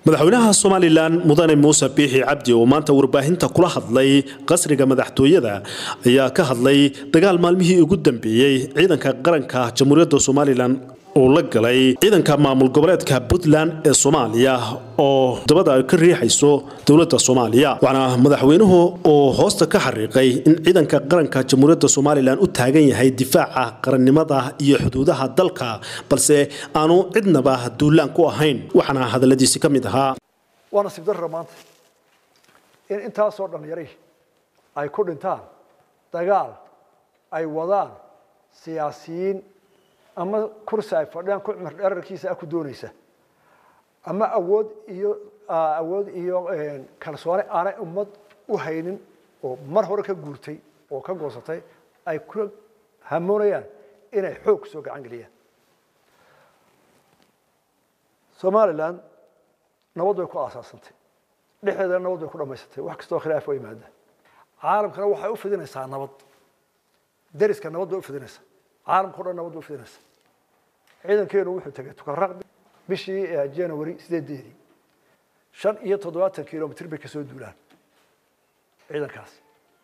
madaxweynaha somalilan mudane muuse biixi cabdi oo maanta warbaahinta kula hadlay qasriga madaxtooyada ayaa ka hadlay dagaal maalmihii ugu dambeeyey ciidanka qaranka jamhuuriyadda somalilan uu la galay ciidanka maamul goboleedka puntland ee soomaaliya oo dabada ay ka riixayso dowladda soomaaliya waxaana madaxweynuhu uu hoosta ka xariiqay in ciidanka qaranka jamhuuriyadda somalilan u taagan yahay difaaca qarannimada iyo xuduudaha dalka balse aanu cidnaba duulaan ku ahayn waxaana hadaladiisi ka mid ahaa waa nasiib darra maanta in intaasoo dhallinyari ay ku dhintaan dagaal ay wadaan siyaasiyiin ama kursi ay fadhiyaan ku cumar dherarkiisa ah ku doonaysa ama awood iyo awood iyo kalsooni aanay ummad u haynin oo mar hore ka guurtay oo ka goosatay ay ku hamoonayaan inay xoog soo gacan geliyaan somaliland nabad way ku aasaasantay dhexdeedana nabad way ku dhamaysatay wax kastoo khilaaf waa yimaada caalamkana waxay u fidinaysaa nabad deriska nabad bay u fidinaysaa caalamka o dhan nabad bay u fidinaysaa ciidankeenu wuxuu tegay tukaraq bishii january sideedeedii shan iyo toddobaatan kilomitr bay kasoo duulaan ciidankaasi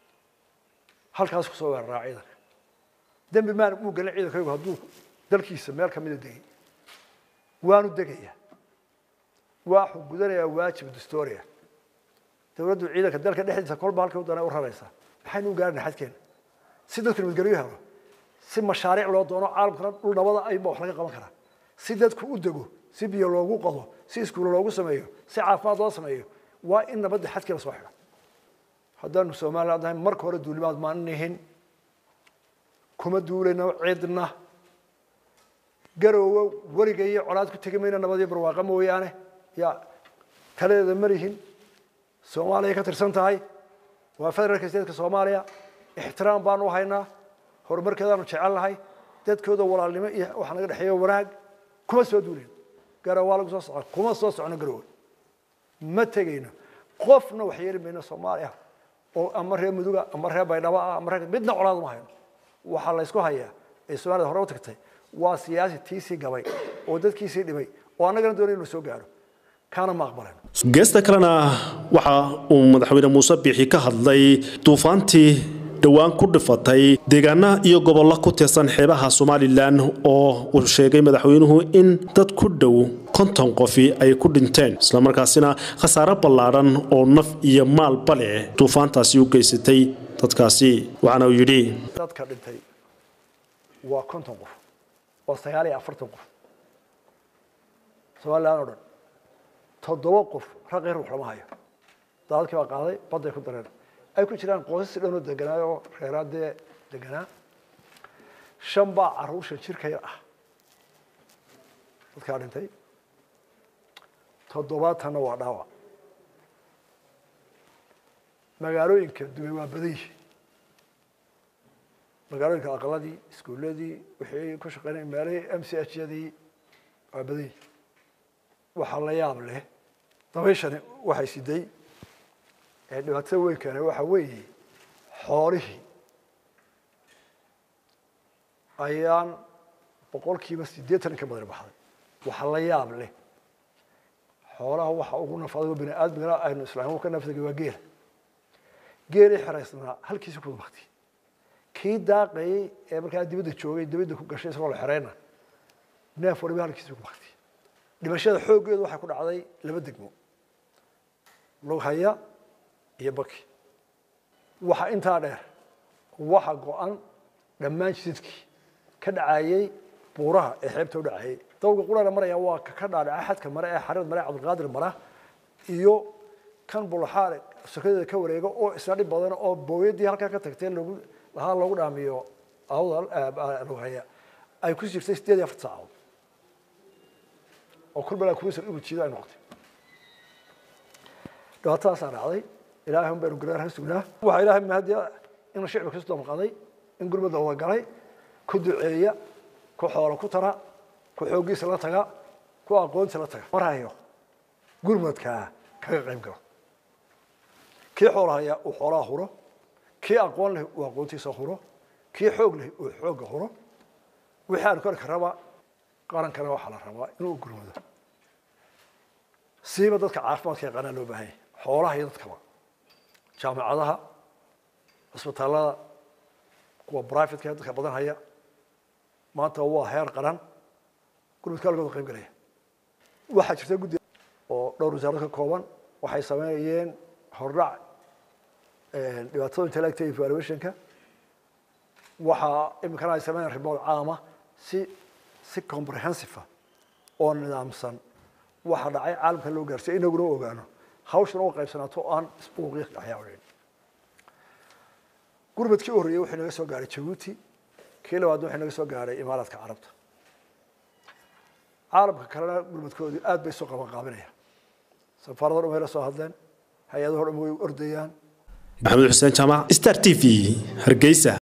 halkaas kusoo weeraraa ciidanka dembi maan uu gelin ciidankaygu hadduu dalkiisa meel kamida degay waanu degayaa waxuu gudanayaa waajib dastoria dawladdu ciidanka dalka dhexdiisa kolba halkay u dana u raraysaa maxaynu u gaarina xadkeena si dadku nabadgelyo helo si mashaariic loo doono caalamkana dhul nabada ayba wax laga qaban karaa si dadku u dego si biyo loogu qado si iskuulo loogu sameeyo si caafimaad loo sameeyo waa in nabadda xadkii la soo xidho haddaanu somaliland ahay marka hore duulimaad maanihin kuma duulayno cidna garoowo weliga iyo colaad ku tegi mayna nabad iyo barwaaqa mooyaane yaa taladeeda malihin soomaaliya ka tirsan tahay waa federaalka stateska soomaaliya ixtiraam baanu haynaa horumarkeedaanu jecel nahay dadkooda walaalnimo iyo waxa naga dhexeeya wanaag kuma soo duulin garow waa lagu soo socon kuma soo socono garowe ma tegayno qofna wax yeeli mayno soomaaliya oo ama reer muduga ama reer baydhabo ah ama reer midna colaad uma hayno waxaa laysku hayaa ee soomaalida hore u tagtay waa siyaasi tiisii gabay oo dadkiisii dhibay oo annagana doonay inuu soo gaaro kaana ma aqbalayno geesta kalena waxa uu madaxweyne muuse biixi ka hadlay duufaantii dhowaan ku dhifatay deegaana iyo gobollo ku tirsan xeebaha somalilan oo uu sheegay madaxweynuhu in dad ku dhow konton qofi ay ku dhinteen islamarkaasina khasaare ballaadhan oo naf iyo maalba leh duufaantaasi u geysatay dadkaasi waxaana uu yidhi dadka dhintay waa konton qof waa sagaal iyo afartan qof somalilan oo dhan toddoba qof raqii ruux lama hayo daadadkii baa qaaday badday ku dareen ay ku jiraan qoysas dhanoo deganaa oo reeraadee deganaa shan baa caruur shan jirka yar ah dadkaa dhintay toddobaatanna waa dhaawac magaalooyinka dumay waa badan yihi magaalooyinka aqaladii iskuuladii wixii ku shaqeynay meelihii m c h yadii waa badan yihi waxaa la yaab leh dabayshani waxay siday dhibaatada weyn keene waxa weeye xoolihii ayaan boqolkiiba siddeetan in ka badan baxday waxa la yaab leh xoolaha waxa ugu nafado bini aadmigana aynu islaam ka nafsagay waa geela geelii xeraysnaa halkiisa ku baktay kii daaqayey ee markaa dibadda joogay dibadda ku gashay isagoo la xereyna neef waliba halkiisa ku baktay dhimashada xooggeedu waxay ku dhacday laba degmo lughaya iyo baki waxa intaa dheer waxa go-an dhammaan jidadkii ka dhacayey buuraha ee xeebta u dhacayey dawga qurana maraya waa ka dhaadhaca xadka mare ee xarid mare cabdilqaadir mara iyo kan bulaxaale sokadeeda ka wareega oo isna dhib badan oo booyadii halkaa ka tagtay lagu lahaa loogu dhaamiyo awdal lughaya ay ku jirtay sideed iyo afar saacadood oo kulbala kuwiisa igu jiida ay noqotay dhibaatadaasaa dhacday ilaahay un baynu gargaar ka sugnaa waxaa ilaahay mahadiya in shicbi kasoo maqaday in gurmada wada galay ku duceeya ku xoolo ku tara ku xooggiisa la taga ku aqoonta la taga mar hayo gurmadkaa kaga qayb galo kii xoola haya uu xoolaha huro kii aqoon leh uu aqoontiisa huro kii xoog leh uu xoogga huro wixii aanu kari karaba qarankana waxaa la rabaa inuu gurmado siiba dadka caafimaadka yaqaanaa loo baahan yahay xoolaha iyo dadkaba jaamacadaha cisbitaalada kuwa brivatka ee dadka badan haya maanta waa heer qaran gurmadka halkooda qayb galaya waxaa jirta guddi oo dhowr wasaarad ka kooban waxay sameeyeen hordhac dhibaatada intellectual evaluationka waxaa iminkana ay sameeyeen report caama si si comprehensive oo nidaamsan waxa dhacay caalamka loo gaarsiiyo inaguna ogaano hawshana u qaybsanaato oo aan isbuuqyo dhexyaacin gurmadkii u horreeyey wuxuu naga soo gaaray jabuuti kii labaadna wuxuu naga soo gaaray imaaraadka carabta caalamka kalena gurmadkoodii aad bay soo qaban qaabinaya safaarado dhan way la soo hadleen hay-adaho dhan way ordayaan maxamed xuseen jaamac star t v hargeysa